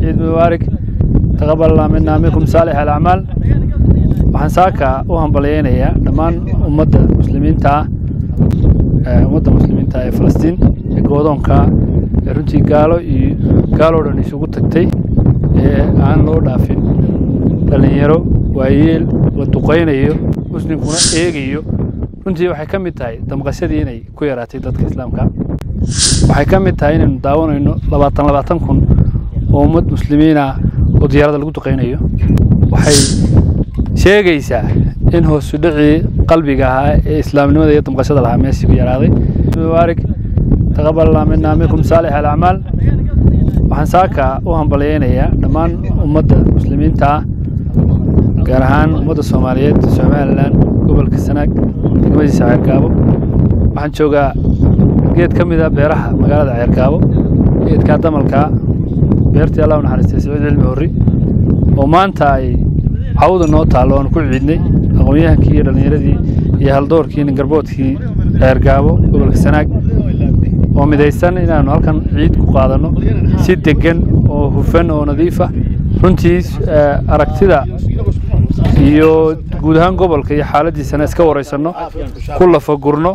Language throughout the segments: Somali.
ciid mubaarig taqabalna minna minkum saalix alacmaal waxaan saaka u hambalyeynayaa dhammaan ummadda muslimiinta ah ummadda muslimiinta ee falastiin ee goodoonka ee runtii gaalo iyo gaaloo dhan isugu tagtay ee aan loo dhaafin dhallinyaro waayeel la duqaynayo muslimkuna eegayo runtii waxay ka mid tahay damqashadii inay ku yaraatay dadka islaamka waxay ka mid tahay inaynu daawanayno labaatan labaatan kun oo ummad muslimiin ah oo diyaarada lagu duqaynayo waxay sheegaysaa in hoosu dhicii qalbiga ahaa ee islaamnimada iyo damqashada lahaa meeshii ku yaraaday mubaarig taqabalna minna minkum saalix alacmaal waxaan saaka u hambalyeynayaa dhammaan ummadda muslimiinta ah gaar ahaan ummadda soomaaliyeed somalilan gobolka sanaag degmadiisa ceergaabo waxaan joogaa geed ka mid a beeraha magaalada ceergaabo geedkaa damalkaa beertii allah u naxariistay saciid cilmi horri oo maanta ay cawda noo taallo oan ku ciidnay aqoon-yahankii iyo dhallinyaradii iyo haldoorkii ningarboodkii ceergaabo gobolka sanaag oo midaysan inaannu halkan ciid ku qaadanno si deggan oo hufan oo nadiif ah runtii aragtida iyo guud ahaan gobolka iyo xaaladdiisana iska waraysanno ku lafagurno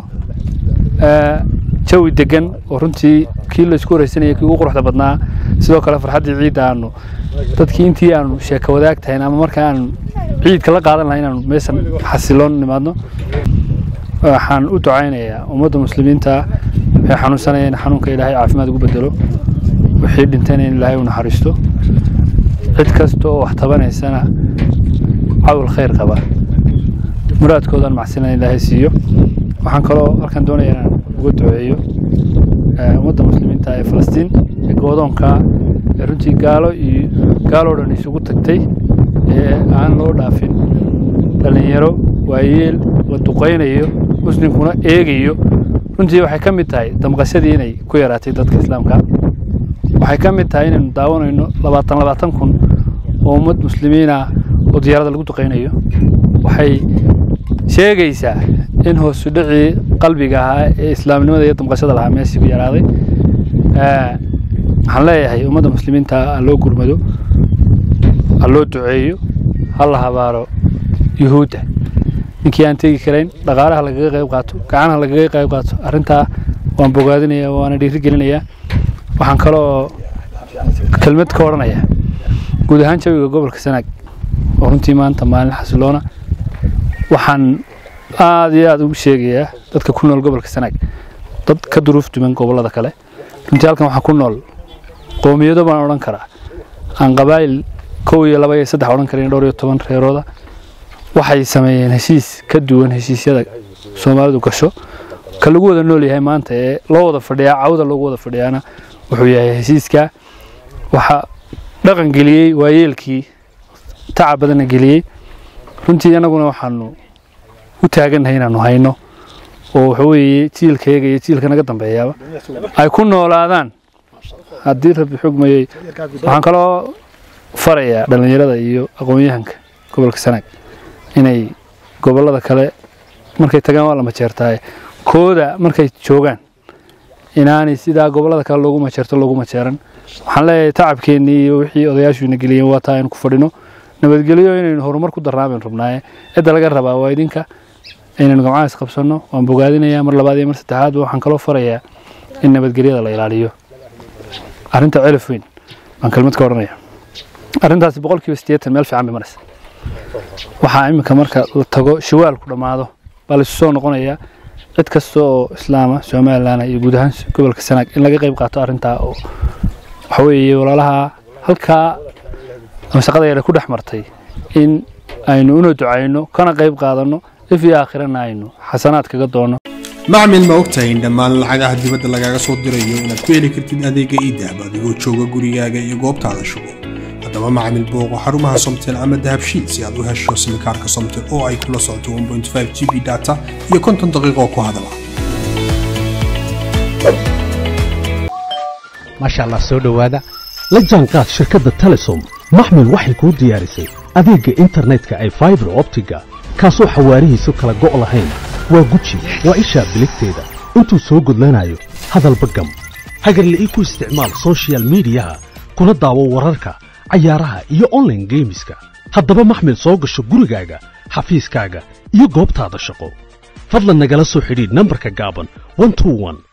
jawi deggan oo runtii kii laysku waraysanaya kii ugu quruxda badnaa sidoo kale farxaddii ciidda aanu dadkii intii aanu sheeko wadaag tahayn ama marka aanu ciidka la qaadan lahay inaanu meeshan xasiloon nimaadno waxaan u ducaynayaa ummadda muslimiinta waxay xanuunsanaya in xanuunka ilaahay caafimaad ugu bedelo wixii dhintayna in ilaahay u naxariisto cid kasta oo wax tabanaysana cawl khayr qaba muraadkoodan macsinan ilaahay siiyo waxaan kaloo halkan doonaya inaan uga duceeyo ummadda muslimiinta ee falastiin ee goodoonka ee runtii gaalo iyo gaaloo dhan isugu tagtay ee aan loo dhaafin dhallinyaro waayeel la duqaynayo muslimkuna eegayo runtii waxay ka mid tahay damqashadii inay ku yaraatay dadka islaamka waxay ka mid tahay inaynu daawanayno labaatan labaatan kun oo ummad muslimiin ah oo diyaarada lagu duqaynayo waxay sheegaysaa in hoosu dhicii qalbiga ahaa ee islaamnimada iyo damqashada lahaa meeshii ku yaraaday waxaan leeyahay ummadda muslimiinta ha loo gurmado ha loo duceeyo ha la habaaro yuhuudda ninkii aan tegi karayn dhaqaalaha lagaga qayb qaato gacanaha lagaga qayb qaato arrintaa waan bogaadinayaa waana dhiiri gelinayaa waxaan kaloo kelmad ka odhanayaa guud ahaan jawiga gobolka sanaag oo runtii maanta maalin xasiloona waxaan aada iyo aada ugu sheegayaa dadka ku nool gobolka sanaag dad ka duruuf duman gobollada kale runtii halkan waxaa ku nool qoomiyado baan odhan karaa aan qabaa'il kow iyo laba iyo saddex odhan karin dhowr iyo toban reerooda waxay sameeyeen heshiis ka duwan heshiisyada soomaalidu gasho ka lagu wada nool yahay maanta ee loo wada fadhiyaa cawda loogu wada fadhiyaana wuxuu yahay heshiiska waxaa dhaqan geliyey waayeelkii tacab badanna geliyey runtii annaguna waxaanu u taagannahay inaanu hayno oo waxa weeye jiilkayaga iyo jiilka naga dambeeyaaba ay ku noolaadaan haddii rabbi xugmayey waxaan kaloo farayaa dhallinyarada iyo aqoon-yahanka gobolka sanaag inay gobollada kale markay tagaan waa la majeertaaye kooda markay joogaan inaanay sidaa gobollada kale loogu majeerto loogu majeeran waxaan leeyahay tacabkeennii iyo wixii odayaashuina geliyeen waa taa aynu ku fadhino nabadgelyo inaynu horumar ku darnaabaynu rabnaaye cidda laga rabaa waa idinka inaynu gamcaha isqabsanno waan bogaadinayaa mar labaad iyo mar saddexaadba waxaan kaloo farayaa in nabadgelyada la ilaaliyo arrinta celif weyn baan kelmad ka odhanaya arrintaasi boqolkiiba siddeetan meel fiican bay maraysa waxaa iminka marka la tago shawaalku dhammaado baa laisu soo noqonayaa cid kasta oo islaama somalilan iyo guud ahaan gobolka sanaag in laga qayb qaato arrintaa oo waxa weeye walaalaha halkaa ama shaqada yare ku dhex martay in aynu una ducayno kana qayb qaadanno if iyo aakhirana aynu xasanaad kaga doonno macmil ma ogtahay in dhammaan lacagaha dibadda lagaaga soo dirayo inaad ku heli kartid adeega iidahab adigoo jooga gurigaaga iyo goobtaada shugo haddaba macmil booqo xarumaha somtel ama dahabshiid si aad u hesho simikaarka somtel oo ay kula socoto 1.5 g b data iyo konton daqiiqo ku hadala maasha allah soo dhowaada la jaanqaad shirkadda telesom maxmil waxay kuu diyaarisay adeegga internetka ay faibar optiga kaasoo xawaarihiisu kala go' lahayn waa guji waa ishaa biligteeda intuu soo gudlanayo hadalba gam hagarle ii ku isticmaal sochial midiyaha kuna daawo wararka cayaaraha iyo online geemiska haddaba maxmil soo gasho gurigaaga xafiiskaaga iyo goobtaada shaqo fadlan nagala soo xidhiidh nambarka gaaban